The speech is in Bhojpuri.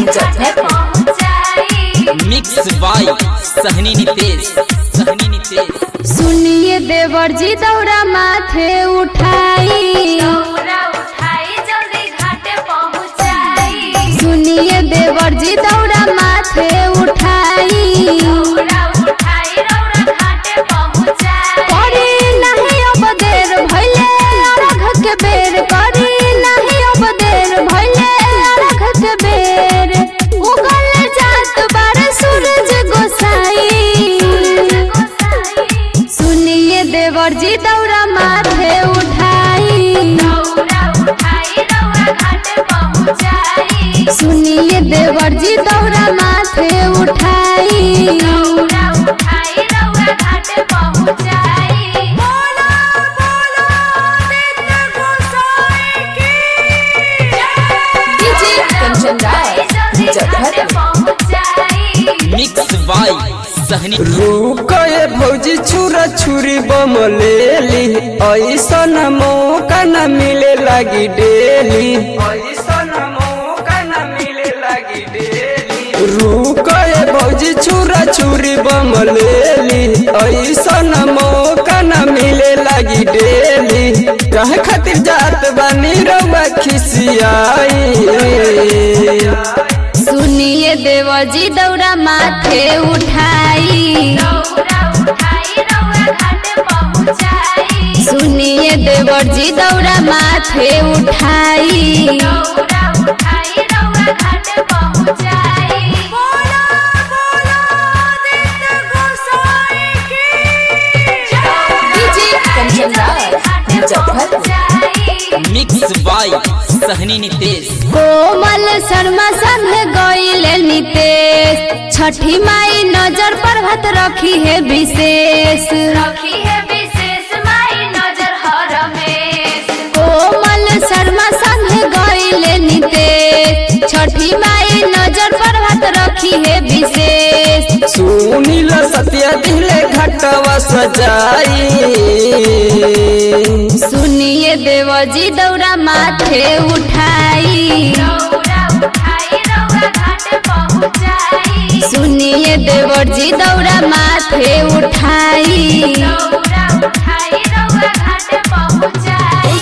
घाटे पहुँचाई मिक्स बाय सहनी नितेश सहनी नितेश सुनिए देवर जी दौड़ा माथे उठाई दौरा उठाई जल्दी घाटे पहुँचाई सुनिए देवर जी दौड़ा माथे उठाई दौरा उठाई रौरा घाटे पहुँचाई करी नहीं अब देर भइले अरघ के बेर करी नहीं अब देर भइले अरघ के बेर उगल जात बार सूरज गोसाई सुनिए देवर जी दौड़ा माथे उठाई दौरा उठाई रौरा घाटे पहुँचाई सुनिए देवर जी दौड़ा माथे उठाई दौरा उठाई रौरा घाटे पहुँचाई बोला बोला नित्य गोसाई की डीजे कंचन राय जल्दी घाटे पहुँचाई मिक्स बाय सहनी रुकए भौजी छुरा छुरी बम लेली ऐसन मौका न मिले लगी डेली ऐसन मौका न मिले लगी डेली रुकए भौजी छुरा छुरी बम लेली ऐसन मौका न मिले लगी डेली कहे खातिर जात बानी रउआ खिसियाई सुनिए देवर जी दौड़ा माथे उठाई दौरा उठाई रौरा घाटे पहुँचाई सुनिए देवर जी दौड़ा माथे उठाई दौरा उठाई रौरा घाटे पहुँचाई बोला बोला नित्य गोसाई की डीजे कंचन राय पहुँचाई मिक्स बाय सहनी नितेश कोमल शर्मा संग गईल नितेश छठी माई नजर पर भत रखी है विशेष रखी है विशेष माई नजर हर रमेश कोमल शर्मा संग गईल नितेश छठी माई नजर पर भत रखी है विशेष सुनील सत्य दिले घटवा सजाई सुनिए देवजी दौड़ा माथे उठाई